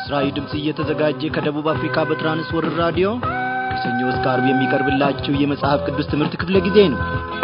ለምስራዊ ድምፅ እየተዘጋጀ ከደቡብ አፍሪካ በትራንስወርር ራዲዮ ከሰኞ እስከ አርብ የሚቀርብላችሁ የመጽሐፍ ቅዱስ ትምህርት ክፍለ ጊዜ ነው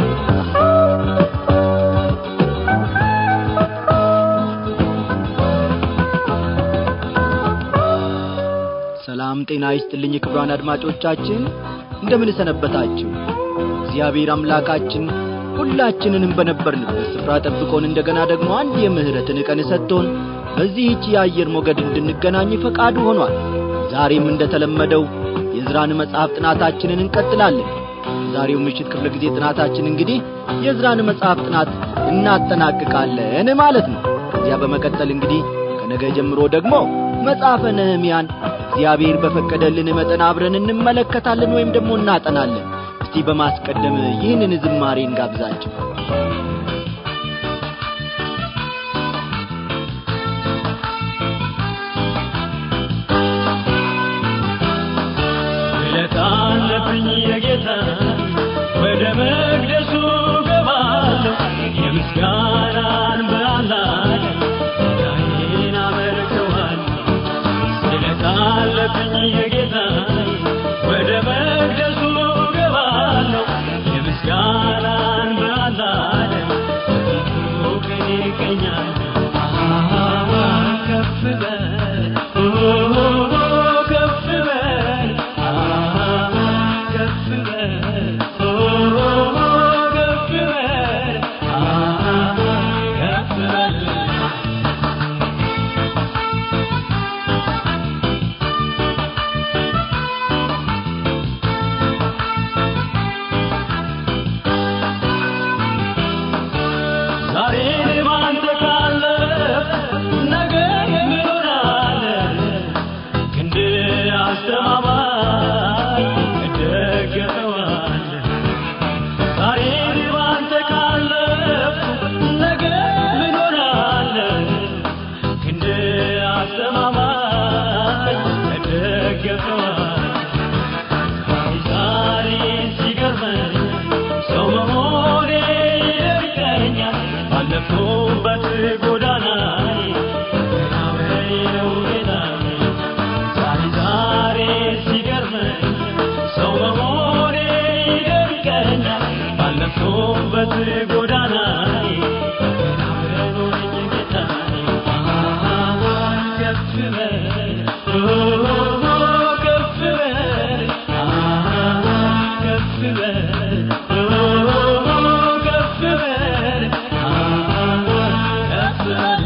ሰላም ጤና ይስጥልኝ ክብሯን አድማጮቻችን እንደምን ሰነበታችሁ እግዚአብሔር አምላካችን ሁላችንንም በነበርንበት ስፍራ ጠብቆን እንደገና ደግሞ አንድ የምህረትን ቀን ሰጥቶን በዚህች የአየር ሞገድ እንድንገናኝ ፈቃዱ ሆኗል ዛሬም እንደተለመደው የዝራን መጽሐፍ ጥናታችንን እንቀጥላለን ዛሬው ምሽት ክፍለ ጊዜ ጥናታችን እንግዲህ የዝራን መጽሐፍ ጥናት እናጠናቅቃለን ማለት ነው ከዚያ በመቀጠል እንግዲህ ከነገ ጀምሮ ደግሞ መጽሐፈ ነህምያን እግዚአብሔር በፈቀደልን መጠን አብረን እንመለከታለን ወይም ደግሞ እናጠናለን እስቲ በማስቀደም ይህንን ዝማሬ እንጋብዛቸው ስለታለብኝ የጌታ ወደ መቅደሱ ገባለሁ የምስጋናን በአምላክ ዳይን አመልከዋለሁ ስለታለብኝ የጌታ ወደ መቅደሱ ገባለሁ የምስጋናን በአምላክ በፊቱ ቀኔ እገኛለሁ ከፍ በል ከፍ በል ከፍ በል ከፍ በል ከፍ በል ዛሬ ባንተ ካለፍ ነገ የምኖራለ ክንድ አስተማማኝ እደገፈዋለ ዛሬ ባንተ ካለፍ ነገ ምኖራለ ክንድ አስተማማኝ እደገፈዋለ ዛሬ ሲገርመኝ ሰው መሆኔ ይደንቀኛል ባለፍኩበት ጎዳና ገና በይነው ጌታዬ ዛሬ ዛሬ ሲገርመኝ ሰው መሆኔ ይደንቀኛል ባለፍኩበት ጎዳና ገና በኖረኝ ጌታዬ ከፍ በል ከፍ በል ከፍ በል ከፍ በል ከፍ በል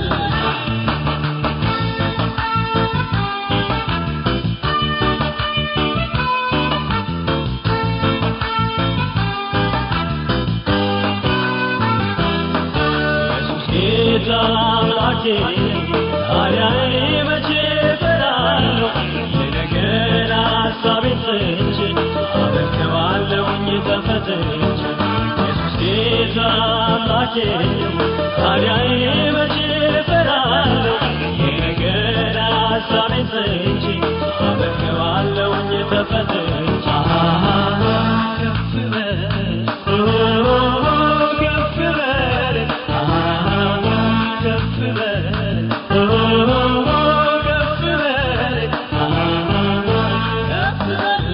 ኢየሱስ ጌታ አምላኬ ታዲያ እኔ መቼ እፈራለሁ? የነገን ሐሳቤን ትቼ አመልከዋለሁኝ ተፈትቼ። ኢየሱስ ጌታ አምላኬ ታዲያ እኔ መቼ እፈራለሁ? የነገን ሐሳቤን ትቼ አመልከዋለሁኝ ተፈትቼ። ከፍ በል ከፍ በል ከፍ በል ከፍ በል ከፍ በል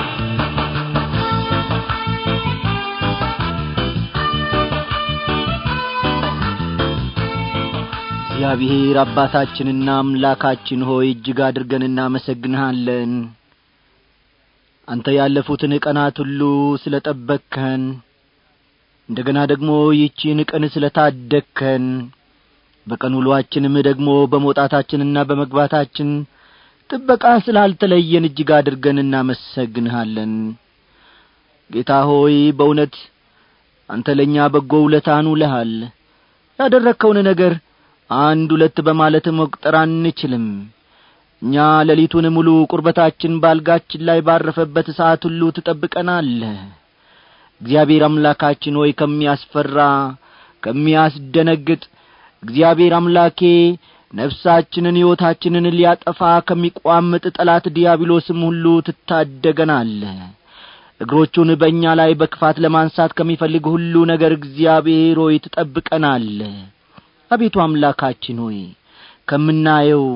እግዚአብሔር አባታችንና አምላካችን ሆይ እጅግ አድርገን እናመሰግንሃለን አንተ ያለፉትን ቀናት ሁሉ ስለ ጠበቅከን እንደገና ደግሞ ይቺን ቀን ስለ ታደግከን በቀን ውሏችንም ደግሞ በመውጣታችንና በመግባታችን ጥበቃ ስላልተለየን እጅግ አድርገን እናመሰግንሃለን ጌታ ሆይ በእውነት አንተ ለእኛ በጎ ውለታን ውለሃል ያደረግከውን ነገር አንድ ሁለት በማለት መቁጠር አንችልም እኛ ሌሊቱን ሙሉ ቁርበታችን ባልጋችን ላይ ባረፈበት ሰዓት ሁሉ ትጠብቀናለህ እግዚአብሔር አምላካችን ሆይ ከሚያስፈራ ከሚያስደነግጥ እግዚአብሔር አምላኬ ነፍሳችንን ሕይወታችንን ሊያጠፋ ከሚቋምጥ ጠላት ዲያብሎስም ሁሉ ትታደገናለህ እግሮቹን በእኛ ላይ በክፋት ለማንሳት ከሚፈልግ ሁሉ ነገር እግዚአብሔር ሆይ ትጠብቀናለህ አቤቱ አምላካችን ሆይ ከምናየው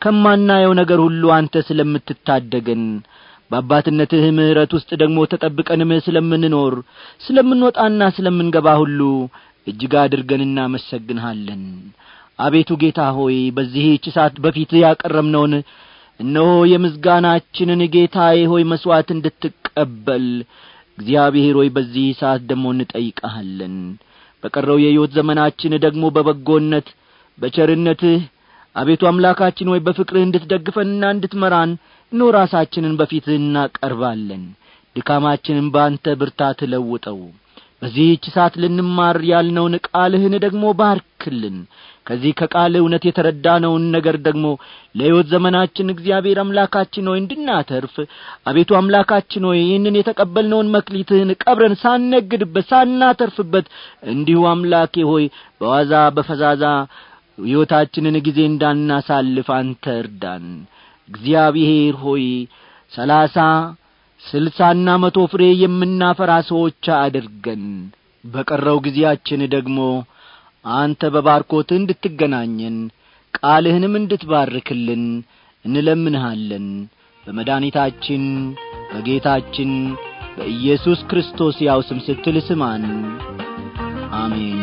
ከማናየው ነገር ሁሉ አንተ ስለምትታደገን በአባትነትህ ምሕረት ውስጥ ደግሞ ተጠብቀንም ስለምንኖር ስለምንወጣና ስለምንገባ ሁሉ እጅግ አድርገን እናመሰግንሃለን አቤቱ ጌታ ሆይ በዚህች ሰዓት በፊትህ ያቀረብነውን እነሆ የምስጋናችንን ጌታዬ ሆይ መሥዋዕት እንድትቀበል እግዚአብሔር ሆይ በዚህ ሰዓት ደግሞ እንጠይቀሃለን በቀረው የሕይወት ዘመናችን ደግሞ በበጎነት በቸርነትህ አቤቱ አምላካችን ሆይ በፍቅርህ እንድትደግፈንና እንድትመራን እኖ ራሳችንን በፊትህ እናቀርባለን ድካማችንን በአንተ ብርታት ለውጠው በዚህች ሰዓት ልንማር ያልነውን ቃልህን ደግሞ ባርክልን ከዚህ ከቃል እውነት የተረዳነውን ነገር ደግሞ ለሕይወት ዘመናችን እግዚአብሔር አምላካችን ሆይ እንድናተርፍ አቤቱ አምላካችን ሆይ ይህንን የተቀበልነውን መክሊትህን ቀብረን ሳነግድበት ሳናተርፍበት እንዲሁ አምላኬ ሆይ በዋዛ በፈዛዛ ሕይወታችንን ጊዜ እንዳናሳልፍ አንተ እርዳን እግዚአብሔር ሆይ ሰላሳ ስልሳና መቶ ፍሬ የምናፈራ ሰዎች አድርገን በቀረው ጊዜያችን ደግሞ አንተ በባርኮት እንድትገናኘን ቃልህንም እንድትባርክልን እንለምንሃለን በመድኃኒታችን በጌታችን በኢየሱስ ክርስቶስ ያው ስም ስትል ስማን አሜን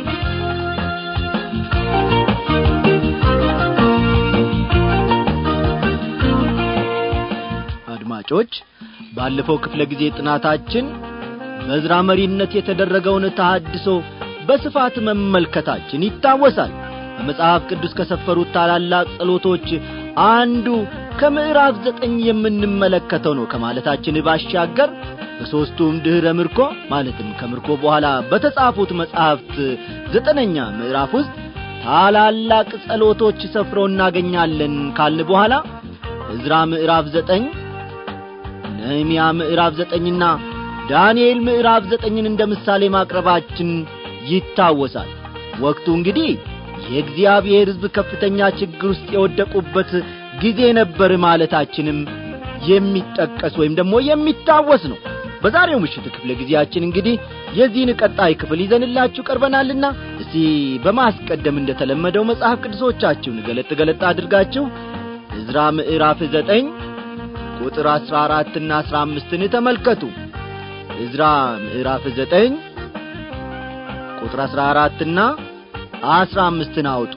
አድማጮች ባለፈው ክፍለ ጊዜ ጥናታችን በዝራ መሪነት የተደረገውን ተሃድሶ በስፋት መመልከታችን ይታወሳል በመጽሐፍ ቅዱስ ከሰፈሩት ታላላቅ ጸሎቶች አንዱ ከምዕራፍ ዘጠኝ የምንመለከተው ነው ከማለታችን ባሻገር በሦስቱም ድኅረ ምርኮ ማለትም ከምርኮ በኋላ በተጻፉት መጻሕፍት ዘጠነኛ ምዕራፍ ውስጥ ታላላቅ ጸሎቶች ሰፍረው እናገኛለን ካልን በኋላ ዕዝራ ምዕራፍ ዘጠኝ ነህምያ ምዕራፍ ዘጠኝና ዳንኤል ምዕራፍ ዘጠኝን እንደ ምሳሌ ማቅረባችን ይታወሳል ወቅቱ እንግዲህ የእግዚአብሔር ሕዝብ ከፍተኛ ችግር ውስጥ የወደቁበት ጊዜ ነበር ማለታችንም የሚጠቀስ ወይም ደግሞ የሚታወስ ነው በዛሬው ምሽት ክፍለ ጊዜያችን እንግዲህ የዚህን ቀጣይ ክፍል ይዘንላችሁ ቀርበናልና እስቲ በማስቀደም እንደ ተለመደው መጽሐፍ ቅዱሶቻችሁን ገለጥ ገለጥ አድርጋችሁ ዕዝራ ምዕራፍ ዘጠኝ ቁጥር አሥራ አራትና አሥራ አምስትን ተመልከቱ ዕዝራ ምዕራፍ ዘጠኝ ቁጥር አሥራ አራትና አሥራ አምስትን አውጡ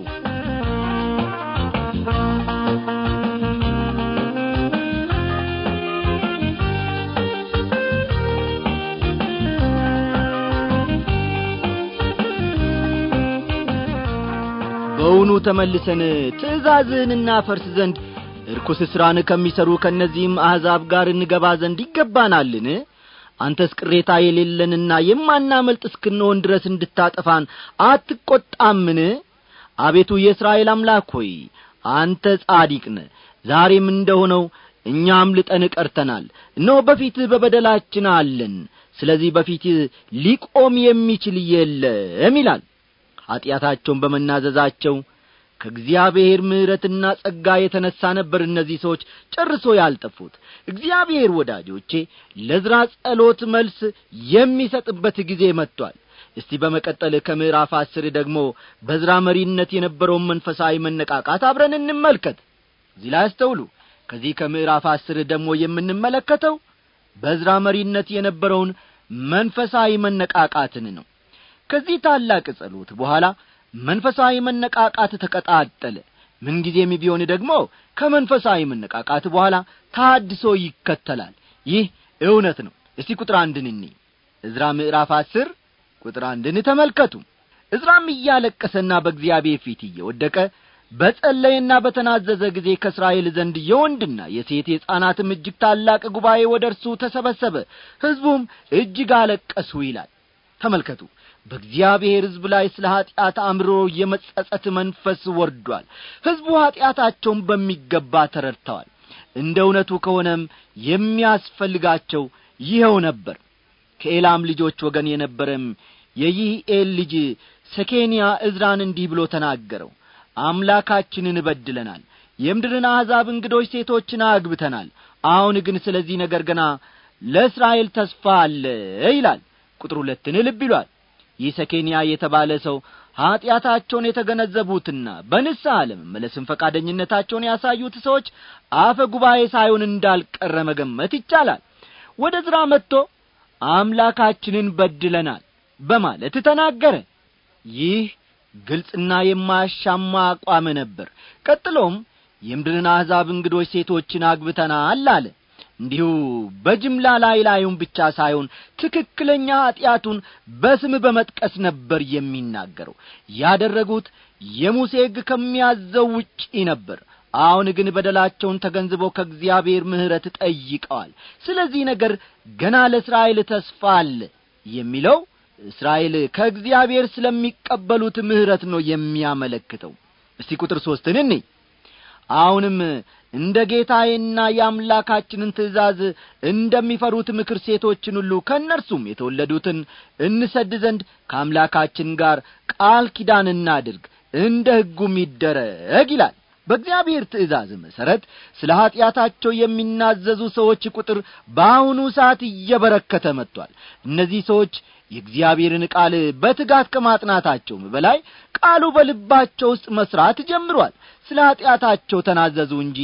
በውኑ ተመልሰን ትእዛዝህን እናፈርስ ዘንድ ርኩስ ሥራን ከሚሠሩ ከእነዚህም አሕዛብ ጋር እንገባ ዘንድ ይገባናልን አንተስ ቅሬታ የሌለንና የማናመልጥ እስክንሆን ድረስ እንድታጠፋን አትቈጣምን አቤቱ የእስራኤል አምላክ ሆይ አንተ ጻዲቅ ነ ዛሬም እንደሆነው እኛም ልጠን ቀርተናል እነሆ በፊትህ በበደላችን አለን ስለዚህ በፊትህ ሊቆም የሚችል የለም ይላል ኀጢአታቸውን በመናዘዛቸው ከእግዚአብሔር ምሕረትና ጸጋ የተነሣ ነበር እነዚህ ሰዎች ጨርሶ ያልጠፉት እግዚአብሔር ወዳጆቼ ለዝራ ጸሎት መልስ የሚሰጥበት ጊዜ መጥቷል እስቲ በመቀጠል ከምዕራፍ አስር ደግሞ በዝራ መሪነት የነበረውን መንፈሳዊ መነቃቃት አብረን እንመልከት እዚህ ላይ አስተውሉ ከዚህ ከምዕራፍ አስር ደግሞ የምንመለከተው በዝራ መሪነት የነበረውን መንፈሳዊ መነቃቃትን ነው ከዚህ ታላቅ ጸሎት በኋላ መንፈሳዊ መነቃቃት ተቀጣጠለ ምንጊዜም ቢሆን ደግሞ ከመንፈሳዊ መነቃቃት በኋላ ታድሶ ይከተላል ይህ እውነት ነው እስቲ ቁጥር አንድን እኒ ዕዝራ ምዕራፍ አስር ቁጥር አንድን ተመልከቱ ዕዝራም እያለቀሰና በእግዚአብሔር ፊት እየወደቀ በጸለየና በተናዘዘ ጊዜ ከእስራኤል ዘንድ የወንድና የሴት የሕፃናትም እጅግ ታላቅ ጉባኤ ወደ እርሱ ተሰበሰበ ሕዝቡም እጅግ አለቀሱ ይላል ተመልከቱ በእግዚአብሔር ሕዝብ ላይ ስለ ኀጢአት አምሮ የመጸጸት መንፈስ ወርዷል ሕዝቡ ኀጢአታቸውን በሚገባ ተረድተዋል እንደ እውነቱ ከሆነም የሚያስፈልጋቸው ይኸው ነበር ከኤላም ልጆች ወገን የነበረም የይህኤል ልጅ ሰኬንያ ዕዝራን እንዲህ ብሎ ተናገረው አምላካችንን እበድለናል የምድርን አሕዛብ እንግዶች ሴቶችን አግብተናል አሁን ግን ስለዚህ ነገር ገና ለእስራኤል ተስፋ አለ ይላል ቁጥር ሁለትን ልብ ይሏል ይህ ሰኬንያ የተባለ ሰው ኀጢአታቸውን የተገነዘቡትና በንስሐ ለመመለስን ፈቃደኝነታቸውን ያሳዩት ሰዎች አፈ ጉባኤ ሳይሆን እንዳልቀረ መገመት ይቻላል ወደ ዝራ መጥቶ አምላካችንን በድለናል በማለት ተናገረ ይህ ግልጽና የማያሻማ አቋም ነበር ቀጥሎም የምድርን አሕዛብ እንግዶች ሴቶችን አግብተናል አለ እንዲሁ በጅምላ ላይ ላዩን ብቻ ሳይሆን ትክክለኛ ኀጢአቱን በስም በመጥቀስ ነበር የሚናገረው ያደረጉት የሙሴ ሕግ ከሚያዘው ውጪ ነበር አሁን ግን በደላቸውን ተገንዝበው ከእግዚአብሔር ምሕረት ጠይቀዋል ስለዚህ ነገር ገና ለእስራኤል ተስፋ አለ የሚለው እስራኤል ከእግዚአብሔር ስለሚቀበሉት ምሕረት ነው የሚያመለክተው እስቲ ቁጥር ሦስትን እኔ አሁንም እንደ ጌታዬና የአምላካችንን ትእዛዝ እንደሚፈሩት ምክር ሴቶችን ሁሉ ከእነርሱም የተወለዱትን እንሰድ ዘንድ ከአምላካችን ጋር ቃል ኪዳን እናድርግ እንደ ሕጉም ይደረግ ይላል በእግዚአብሔር ትእዛዝ መሠረት ስለ ኀጢአታቸው የሚናዘዙ ሰዎች ቁጥር በአሁኑ ሰዓት እየበረከተ መጥቷል እነዚህ ሰዎች የእግዚአብሔርን ቃል በትጋት ከማጥናታቸውም በላይ ቃሉ በልባቸው ውስጥ መሥራት ጀምሯል ስለ ኀጢአታቸው ተናዘዙ እንጂ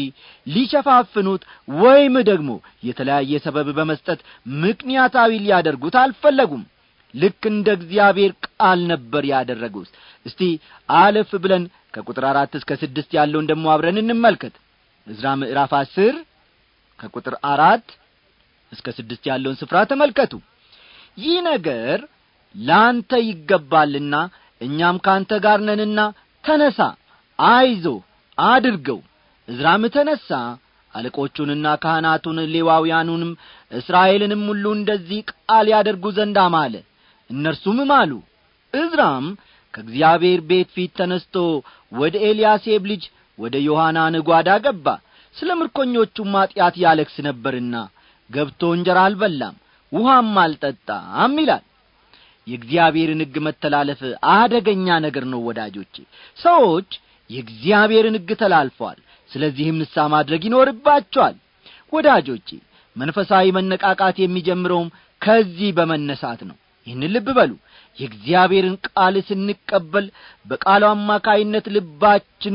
ሊሸፋፍኑት ወይም ደግሞ የተለያየ ሰበብ በመስጠት ምክንያታዊ ሊያደርጉት አልፈለጉም ልክ እንደ እግዚአብሔር ቃል ነበር ያደረጉት እስቲ አለፍ ብለን ከቁጥር አራት እስከ ስድስት ያለውን ደሞ አብረን እንመልከት እዝራ ምዕራፍ አስር ከቁጥር አራት እስከ ስድስት ያለውን ስፍራ ተመልከቱ ይህ ነገር ለአንተ ይገባልና እኛም ካንተ ጋር ነንና ተነሳ አይዞ አድርገው እዝራም ተነሣ አለቆቹንና ካህናቱን ሌዋውያኑንም እስራኤልንም ሁሉ እንደዚህ ቃል ያደርጉ ዘንድ አማለ እነርሱም ማሉ እዝራም ከእግዚአብሔር ቤት ፊት ተነስቶ ወደ ኤልያሴብ ልጅ ወደ ዮሐናን ጓዳ ገባ ስለ ምርኮኞቹም ማጢአት ያለክስ ነበርና ገብቶ እንጀራ አልበላም ውሃም አልጠጣም ይላል የእግዚአብሔርን ሕግ መተላለፍ አደገኛ ነገር ነው ወዳጆቼ ሰዎች የእግዚአብሔርን ሕግ ተላልፈዋል ስለዚህም ንሳ ማድረግ ይኖርባቸዋል ወዳጆቼ መንፈሳዊ መነቃቃት የሚጀምረውም ከዚህ በመነሳት ነው ይህን ልብ በሉ የእግዚአብሔርን ቃል ስንቀበል በቃሉ አማካይነት ልባችን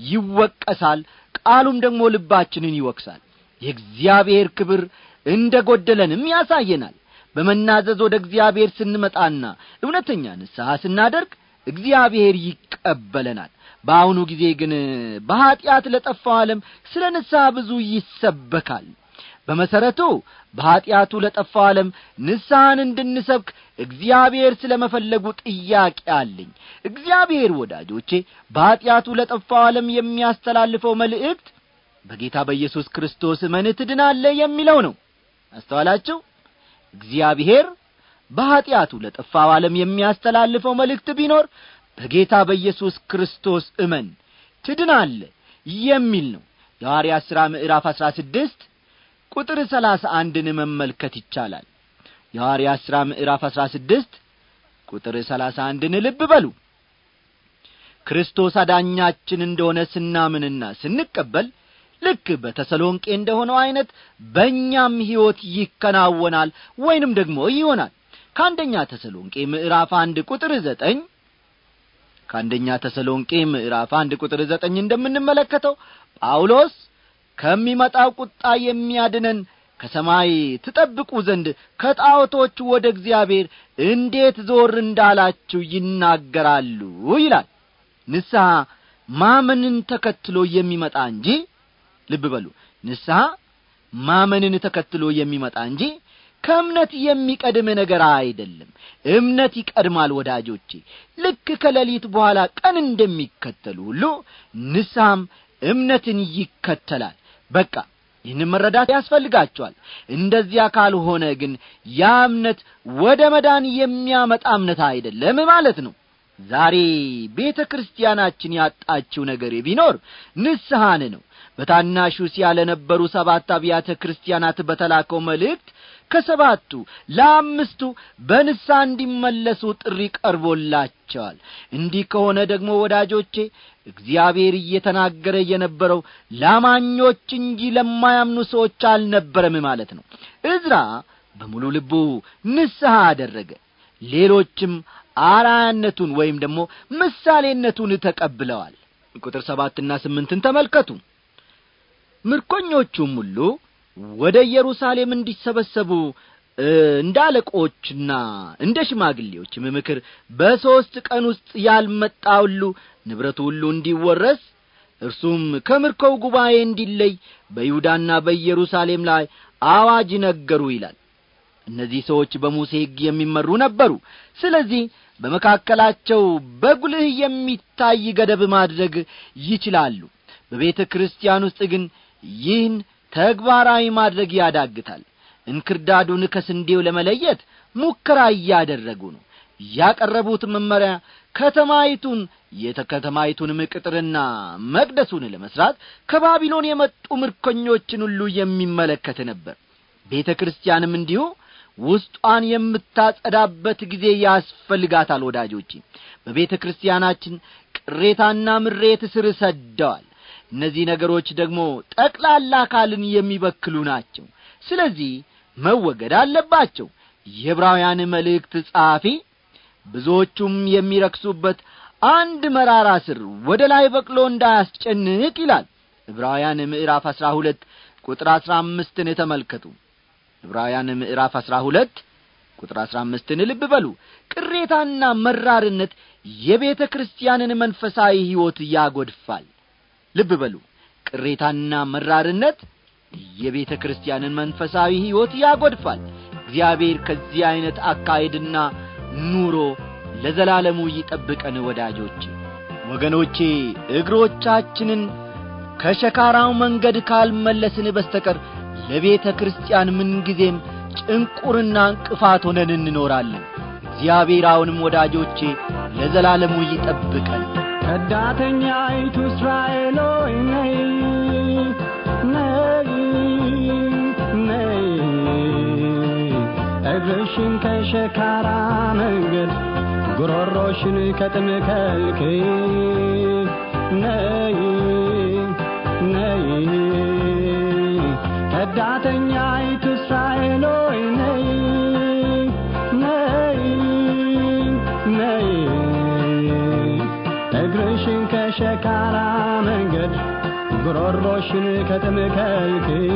ይወቀሳል ቃሉም ደግሞ ልባችንን ይወቅሳል የእግዚአብሔር ክብር እንደ ጐደለንም ያሳየናል በመናዘዝ ወደ እግዚአብሔር ስንመጣና እውነተኛ ንስሐ ስናደርግ እግዚአብሔር ይቀበለናል በአሁኑ ጊዜ ግን በኀጢአት ለጠፋው ዓለም ስለ ንስሐ ብዙ ይሰበካል በመሠረቱ በኀጢአቱ ለጠፋው ዓለም ንስሐን እንድንሰብክ እግዚአብሔር ስለ መፈለጉ ጥያቄ አለኝ እግዚአብሔር ወዳጆቼ በኀጢአቱ ለጠፋው ዓለም የሚያስተላልፈው መልእክት በጌታ በኢየሱስ ክርስቶስ እመን ትድናለ የሚለው ነው አስተዋላችሁ እግዚአብሔር በኀጢአቱ ለጠፋው ዓለም የሚያስተላልፈው መልእክት ቢኖር በጌታ በኢየሱስ ክርስቶስ እመን ትድናለ የሚል ነው የሐዋርያት ሥራ ምዕራፍ አሥራ ስድስት ቁጥር ሰላሳ አንድን መመልከት ይቻላል የሐዋርያት ሥራ ምዕራፍ አሥራ ስድስት ቁጥር ሰላሳ አንድን ልብ በሉ ክርስቶስ አዳኛችን እንደሆነ ስናምንና ስንቀበል ልክ በተሰሎንቄ እንደሆነው ዐይነት በእኛም ሕይወት ይከናወናል ወይንም ደግሞ ይሆናል ከአንደኛ ተሰሎንቄ ምዕራፍ አንድ ቁጥር ዘጠኝ ከአንደኛ ተሰሎንቄ ምዕራፍ አንድ ቁጥር ዘጠኝ እንደምንመለከተው ጳውሎስ ከሚመጣው ቁጣ የሚያድነን ከሰማይ ትጠብቁ ዘንድ ከጣዖቶቹ ወደ እግዚአብሔር እንዴት ዞር እንዳላችሁ ይናገራሉ ይላል ንስሐ ማመንን ተከትሎ የሚመጣ እንጂ ልብ በሉ ንስሐ ማመንን ተከትሎ የሚመጣ እንጂ ከእምነት የሚቀድም ነገር አይደለም እምነት ይቀድማል ወዳጆቼ ልክ ከሌሊት በኋላ ቀን እንደሚከተሉ ሁሉ ንስሐም እምነትን ይከተላል በቃ ይህን መረዳት ያስፈልጋቸዋል እንደዚያ ካልሆነ ግን ያ እምነት ወደ መዳን የሚያመጣ እምነት አይደለም ማለት ነው ዛሬ ቤተ ክርስቲያናችን ያጣችው ነገር ቢኖር ንስሐን ነው በታናሹ እስያ ለነበሩ ሰባት አብያተ ክርስቲያናት በተላከው መልእክት ከሰባቱ ለአምስቱ በንሳ እንዲመለሱ ጥሪ ቀርቦላቸዋል እንዲህ ከሆነ ደግሞ ወዳጆቼ እግዚአብሔር እየተናገረ የነበረው ላማኞች እንጂ ለማያምኑ ሰዎች አልነበረም ማለት ነው እዝራ በሙሉ ልቡ ንስሐ አደረገ ሌሎችም አራያነቱን ወይም ደግሞ ምሳሌነቱን ተቀብለዋል ቁጥር ሰባትና ስምንትን ተመልከቱ ምርኮኞቹም ሁሉ ወደ ኢየሩሳሌም እንዲሰበሰቡ እንደ አለቆችና እንደ ሽማግሌዎችም ምክር በሦስት ቀን ውስጥ ያልመጣ ሁሉ ንብረቱ ሁሉ እንዲወረስ እርሱም ከምርኮው ጉባኤ እንዲለይ በይሁዳና በኢየሩሳሌም ላይ አዋጅ ነገሩ ይላል እነዚህ ሰዎች በሙሴ ሕግ የሚመሩ ነበሩ ስለዚህ በመካከላቸው በጉልህ የሚታይ ገደብ ማድረግ ይችላሉ በቤተ ክርስቲያን ውስጥ ግን ይህን ተግባራዊ ማድረግ ያዳግታል እንክርዳዱን ከስንዴው ለመለየት ሙከራ እያደረጉ ነው ያቀረቡት መመሪያ ከተማይቱን የተከተማይቱንም ቅጥርና መቅደሱን ለመስራት ከባቢሎን የመጡ ምርኮኞችን ሁሉ የሚመለከት ነበር ቤተ ክርስቲያንም እንዲሁ ውስጧን የምታጸዳበት ጊዜ ያስፈልጋታል ወዳጆቼ በቤተ ክርስቲያናችን ቅሬታና ምሬት ስር ሰደዋል እነዚህ ነገሮች ደግሞ ጠቅላላ አካልን የሚበክሉ ናቸው ስለዚህ መወገድ አለባቸው የዕብራውያን መልእክት ጸሐፊ ብዙዎቹም የሚረክሱበት አንድ መራራ ስር ወደ ላይ በቅሎ እንዳያስጨንቅ ይላል ዕብራውያን ምዕራፍ አሥራ ሁለት ቁጥር አሥራ አምስትን ተመልከቱ ዕብራውያን ምዕራፍ አሥራ ሁለት ቁጥር አሥራ አምስትን ልብ በሉ ቅሬታና መራርነት የቤተ ክርስቲያንን መንፈሳዊ ሕይወት ያጐድፋል ልብ በሉ ቅሬታና መራርነት የቤተ ክርስቲያንን መንፈሳዊ ሕይወት ያጐድፋል እግዚአብሔር ከዚህ ዐይነት አካሄድና ኑሮ ለዘላለሙ ይጠብቀን ወዳጆቼ ወገኖቼ እግሮቻችንን ከሸካራው መንገድ ካልመለስን በስተቀር ለቤተ ክርስቲያን ምንጊዜም ጭንቁርና እንቅፋት ሆነን እንኖራለን እግዚአብሔር አሁንም ወዳጆቼ ለዘላለሙ ይጠብቀን ከዳተኛይቱ እስራኤል ሆይ ነይ ነይ ነይ እግርሽን ከሸካራ መንገድ ጉሮሮሽን ከጥም ከልክይ ነይ ነይ ከዳተኛይቱ እስራኤል ሆይ ነይ ነይ ነይ እግርሽን ከሸካራ መንገድ ጉሮሮሽን ከጥም ከልክይ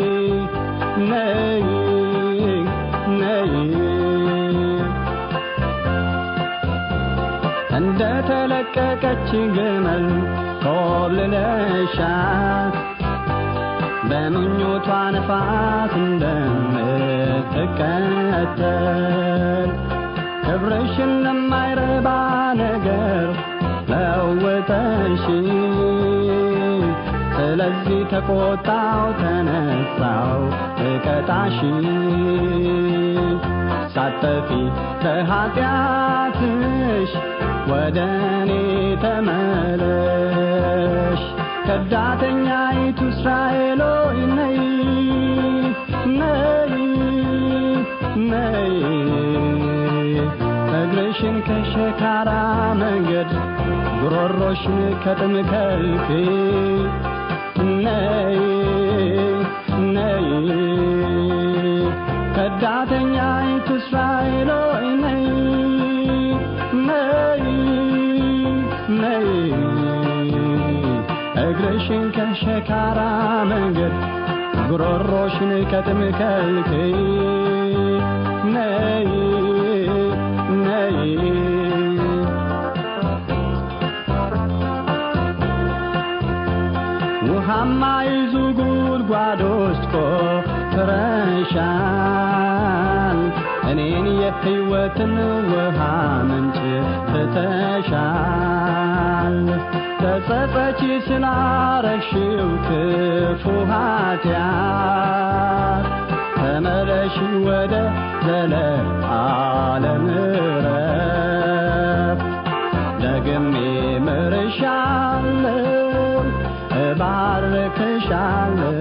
ነይ ነይ እንደ ተለቀቀች ግመል ኮብልለሻት በምኞቷ ነፋስ እንደምትከተል ክብርሽን ለማይረባ ነገር ለውጠሽ ስለዚህ ተቆጣው ተነሳው እቀጣሽ ሳጠፊ ከኀጢአትሽ ወደ እኔ ተመለሽ ከዳተኛይቱ እስራኤል ሆይ ነይ ነይ ነይ እግርሽን ከሸካራ መንገድ ጉሮሮሽን ከጥም ከልክይ ነይ ነይ ከዳተኛይቱ እስራኤል ሆይ ነይ ነይ ነይ እግርሽን ከሸካራ መንገድ ጉሮሮሽን ከጥም ከልክይ ነይ ነይ ውሃማ ይዙ ጉድጓድ ውስጥ ቆፍረሻል እኔን የሕይወትን ውሃ ምንጭ ትተሻል ተጸጸቺ ስላረግሽው ክፉ ኃጢአት ተመለሽ ወደ ዘለዓለም ዕረፍት ደግሜ ምርሻለሁ እባርክሻለሁ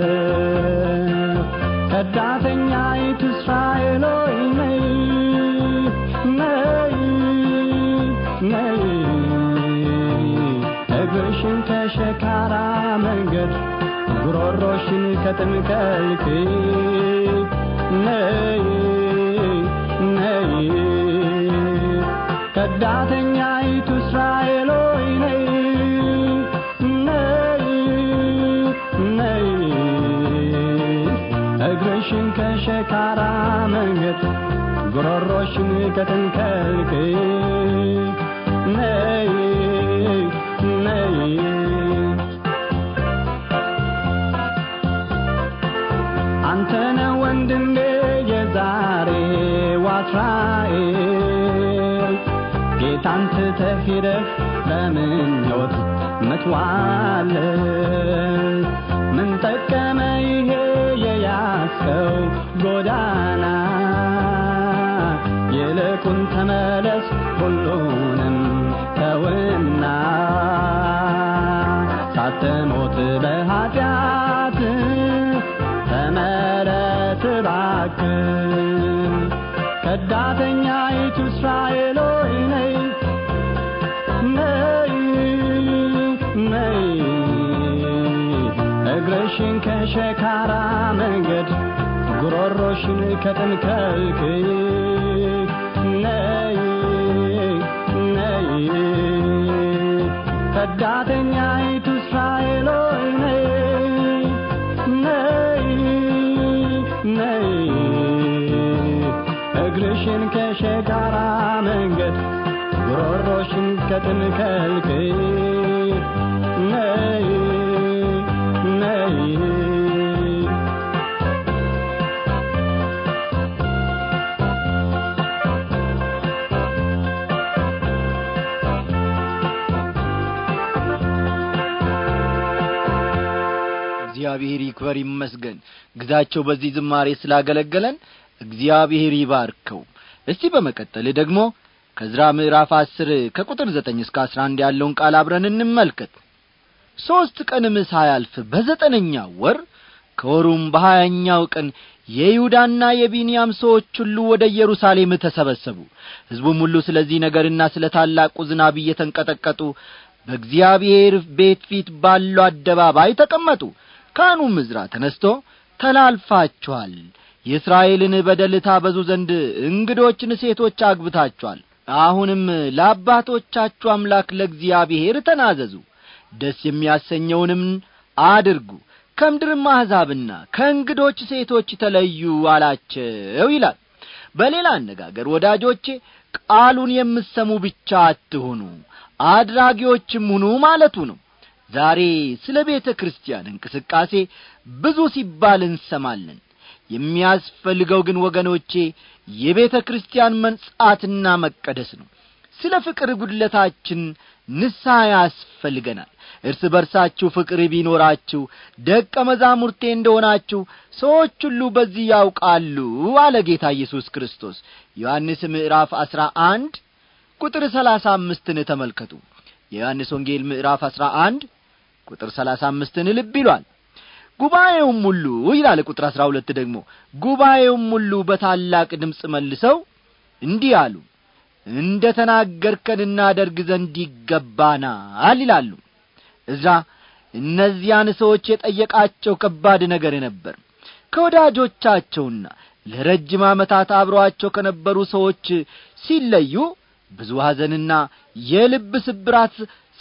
ከዳተኛይቱ እስራኤል ሆይ ነይ ነይ ነይ እግርሽን ከሸካራ መንገድ ጉሮሮሽን ከጥም ከልክይ ነይ ነይ ከዳተኛይቱ እስራኤል ሆይ ነይ ነይ ነይ እግርሽን ከሸካራ መንገድ ጉሮሮሽን ከትንከልክይ ነይ ነይ አንተነ ወንድሜ የዛሬው እስራኤል ጌታን ትተህ ሄደህ በምኞት ምትዋል ምን ጠቀመ ይሄ የያዝከው ጎዳና ይልቁን ተመለስ ሁሉንም ተውና ሳትሞት በኃጢአት ተመለስ እባክህ ከዳተኛይቱ እስራኤል ሆይ ነይ ነይ ነይ እግርሽን ከሸካራ መንገድ ጉሮሮሽን ከጥንከልክይ ነይ ነይ ከዳተኛይቱ እስራኤል ሆይ ነይ ነይ ነይ እግርሽን ከሸካራ መንገድ ጉሮሮሽን ከጥንከልክይ ነይ ነይ እግዚአብሔር ይክበር ይመስገን ግዛቸው በዚህ ዝማሬ ስላገለገለን እግዚአብሔር ይባርከው እስቲ በመቀጠል ደግሞ ከዝራ ምዕራፍ አስር ከቁጥር ዘጠኝ እስከ አስራ አንድ ያለውን ቃል አብረን እንመልከት ሦስት ቀንም ሳያልፍ በዘጠነኛው ወር ከወሩም በሀያኛው ቀን የይሁዳና የቢንያም ሰዎች ሁሉ ወደ ኢየሩሳሌም ተሰበሰቡ ሕዝቡም ሁሉ ስለዚህ ነገርና ስለ ታላቁ ዝናብ እየተንቀጠቀጡ በእግዚአብሔር ቤት ፊት ባለው አደባባይ ተቀመጡ ካህኑም ዕዝራ ተነስቶ ተላልፋችኋል የእስራኤልን በደል ታበዙ ዘንድ እንግዶችን ሴቶች አግብታችኋል አሁንም ለአባቶቻችሁ አምላክ ለእግዚአብሔር ተናዘዙ ደስ የሚያሰኘውንም አድርጉ ከምድርም አሕዛብና ከእንግዶች ሴቶች ተለዩ አላቸው ይላል በሌላ አነጋገር ወዳጆቼ ቃሉን የምሰሙ ብቻ አትሁኑ አድራጊዎችም ሁኑ ማለቱ ነው ዛሬ ስለ ቤተ ክርስቲያን እንቅስቃሴ ብዙ ሲባል እንሰማለን የሚያስፈልገው ግን ወገኖቼ የቤተ ክርስቲያን መንጻትና መቀደስ ነው ስለ ፍቅር ጉድለታችን ንስሐ ያስፈልገናል እርስ በርሳችሁ ፍቅር ቢኖራችሁ ደቀ መዛሙርቴ እንደሆናችሁ ሰዎች ሁሉ በዚህ ያውቃሉ አለ ጌታ ኢየሱስ ክርስቶስ ዮሐንስ ምዕራፍ አሥራ አንድ ቁጥር ሰላሳ አምስትን ተመልከቱ የዮሐንስ ወንጌል ምዕራፍ አሥራ አንድ ቁጥር ሰላሳ አምስትን ልብ ይሏል ጉባኤውም ሁሉ ይላል ቁጥር አሥራ ሁለት ደግሞ ጉባኤውም ሁሉ በታላቅ ድምፅ መልሰው እንዲህ አሉ እንደ ተናገርከን እናደርግ ዘንድ ይገባናል ይላሉ እዝራ እነዚያን ሰዎች የጠየቃቸው ከባድ ነገር ነበር ከወዳጆቻቸውና ለረጅም ዓመታት አብረዋቸው ከነበሩ ሰዎች ሲለዩ ብዙ ሐዘንና የልብ ስብራት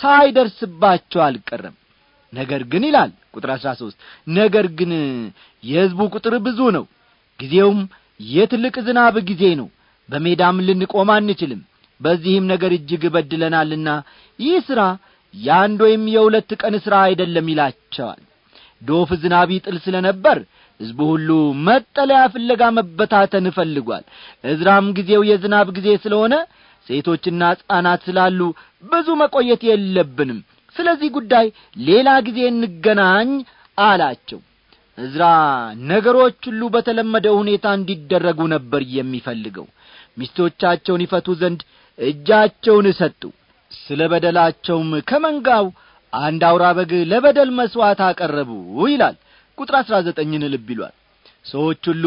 ሳይደርስባቸው አልቀረም ነገር ግን ይላል ቁጥር አሥራ ሦስት ነገር ግን የሕዝቡ ቁጥር ብዙ ነው ጊዜውም የትልቅ ዝናብ ጊዜ ነው በሜዳም ልንቆም አንችልም በዚህም ነገር እጅግ በድለናልና ይህ ሥራ የአንድ ወይም የሁለት ቀን ሥራ አይደለም ይላቸዋል ዶፍ ዝናብ ይጥል ስለ ነበር ሕዝቡ ሁሉ መጠለያ ፍለጋ መበታተን እፈልጓል እዝራም ጊዜው የዝናብ ጊዜ ስለሆነ ሴቶችና ሕፃናት ስላሉ ብዙ መቆየት የለብንም ስለዚህ ጉዳይ ሌላ ጊዜ እንገናኝ አላቸው እዝራ ነገሮች ሁሉ በተለመደው ሁኔታ እንዲደረጉ ነበር የሚፈልገው ሚስቶቻቸውን ይፈቱ ዘንድ እጃቸውን ሰጡ ስለ በደላቸውም ከመንጋው አንድ አውራ በግ ለበደል መሥዋዕት አቀረቡ ይላል ቁጥር አሥራ ዘጠኝን ልብ ይሏል ሰዎች ሁሉ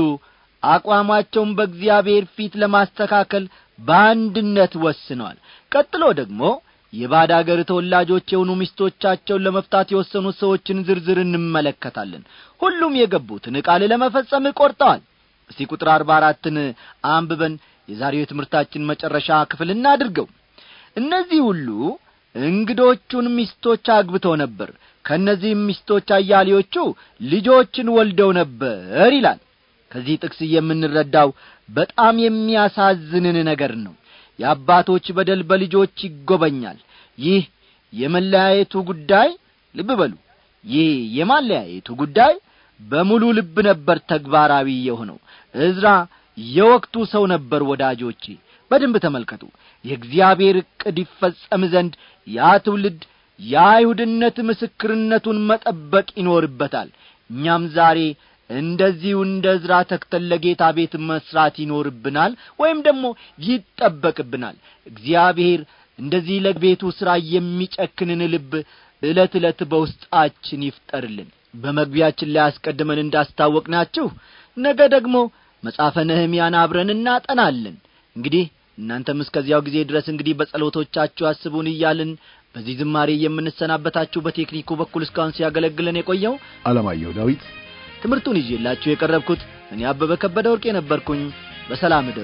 አቋማቸውን በእግዚአብሔር ፊት ለማስተካከል በአንድነት ወስነዋል ቀጥሎ ደግሞ የባድ አገር ተወላጆች የሆኑ ሚስቶቻቸውን ለመፍታት የወሰኑት ሰዎችን ዝርዝር እንመለከታለን ሁሉም የገቡትን ቃል ለመፈጸም ቆርጠዋል እስቲ ቁጥር አርባ አራትን አንብበን የዛሬው የትምህርታችን መጨረሻ ክፍል እናድርገው እነዚህ ሁሉ እንግዶቹን ሚስቶች አግብተው ነበር ከእነዚህም ሚስቶች አያሌዎቹ ልጆችን ወልደው ነበር ይላል ከዚህ ጥቅስ የምንረዳው በጣም የሚያሳዝንን ነገር ነው የአባቶች በደል በልጆች ይጐበኛል ይህ የመለያየቱ ጉዳይ ልብ በሉ ይህ የማለያየቱ ጉዳይ በሙሉ ልብ ነበር ተግባራዊ የሆነው እዝራ የወቅቱ ሰው ነበር ወዳጆቼ በደንብ ተመልከቱ የእግዚአብሔር ዕቅድ ይፈጸም ዘንድ ያ ትውልድ የአይሁድነት ምስክርነቱን መጠበቅ ይኖርበታል እኛም ዛሬ እንደዚሁ እንደ ዕዝራ ተክተን ለጌታ ቤት መስራት ይኖርብናል ወይም ደግሞ ይጠበቅብናል እግዚአብሔር እንደዚህ ለቤቱ ሥራ የሚጨክንን ልብ ዕለት ዕለት በውስጣችን ይፍጠርልን በመግቢያችን ላይ አስቀድመን እንዳስታወቅናችሁ ነገ ደግሞ መጻፈ ነህምያን አብረን እናጠናለን እንግዲህ እናንተም እስከዚያው ጊዜ ድረስ እንግዲህ በጸሎቶቻችሁ አስቡን እያልን በዚህ ዝማሬ የምንሰናበታችሁ በቴክኒኩ በኩል እስካሁን ሲያገለግለን የቆየው አለማየሁ ዳዊት ትምህርቱን ይዤላችሁ የቀረብኩት እኔ አበበ ከበደ ወርቅ የነበርኩኝ በሰላም እደሩ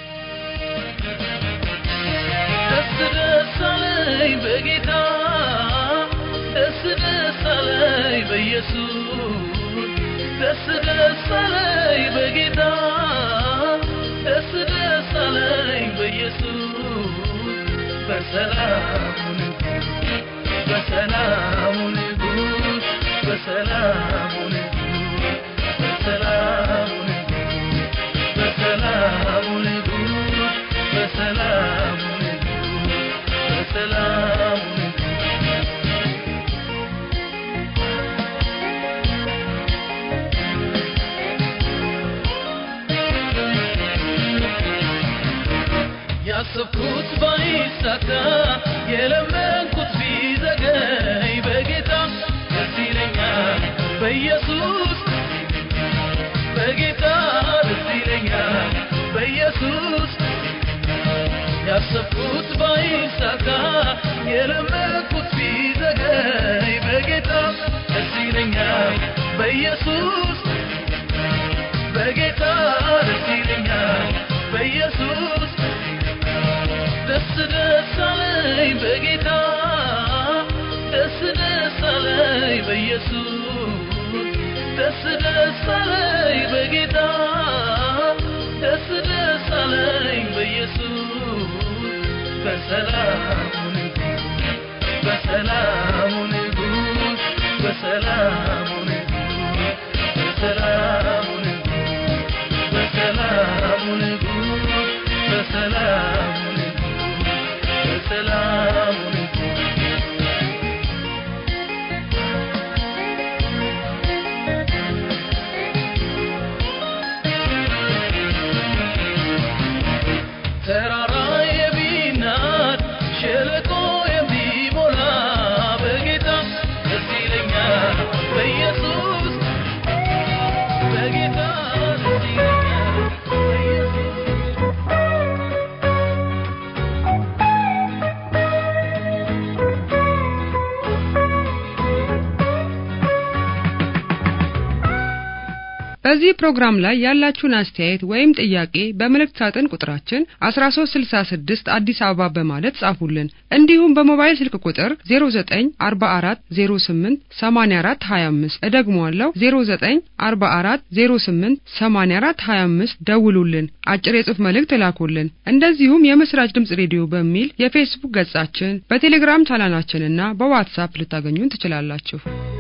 ደስ ደስ አለኝ በጌታ ደስ ደስ አለኝ በኢየሱስ ደስ ደስ አለኝ በጌታ ደስ ደስ አለኝ በኢየሱስ በሰላሙ ንጉሥ በሰላሙ ንጉሥ በሰላሙ ንጉሥ በሰላሙ ንጉሥ በሰላሙ ንጉሥ በሰላሙ ንጉሥ በሰላሙ ንጉሥ ያሰብኩት ባይሳካ የለመንኩት ቢዘገይ በጌታ ደስ ይለኛል በኢየሱስ በጌታ ደስ ይለኛል በኢየሱስ ያሰብኩት ባይሳካ የለመንኩት ቢዘገይ በጌታ ደስ ይለኛል በኢየሱስ በጌታ ደስ ይለኛል በኢየሱስ ደስ ደስ አለኝ በጌታ ደስ ደስ አለኝ በኢየሱስ ደስ ደስ አለኝ በጌታ ደስ ደስ አለኝ በኢየሱስ በሰላሙ ንጉሥ በሰላሙ ንጉሥ በሰላሙ ንጉሥ በሰላሙ ንጉሥ በሰላሙ ንጉሥ በሰላሙ ንጉሥ በሰላሙ ንጉሥ ተራራ የሚናድ ሸለቆ የሚሞላ በጌታ ደስ ይለኛል በኢየሱስ በጌታ ደስ ይለኛል በኢየሱስ በዚህ ፕሮግራም ላይ ያላችሁን አስተያየት ወይም ጥያቄ በመልእክት ሳጥን ቁጥራችን 1366 አዲስ አበባ በማለት ጻፉልን። እንዲሁም በሞባይል ስልክ ቁጥር 0944088425 እደግመዋለሁ 0944088425 ደውሉልን፣ አጭር የጽሑፍ መልእክት እላኩልን። እንደዚሁም የምስራች ድምጽ ሬዲዮ በሚል የፌስቡክ ገጻችን፣ በቴሌግራም ቻናላችንና በዋትሳፕ ልታገኙን ትችላላችሁ።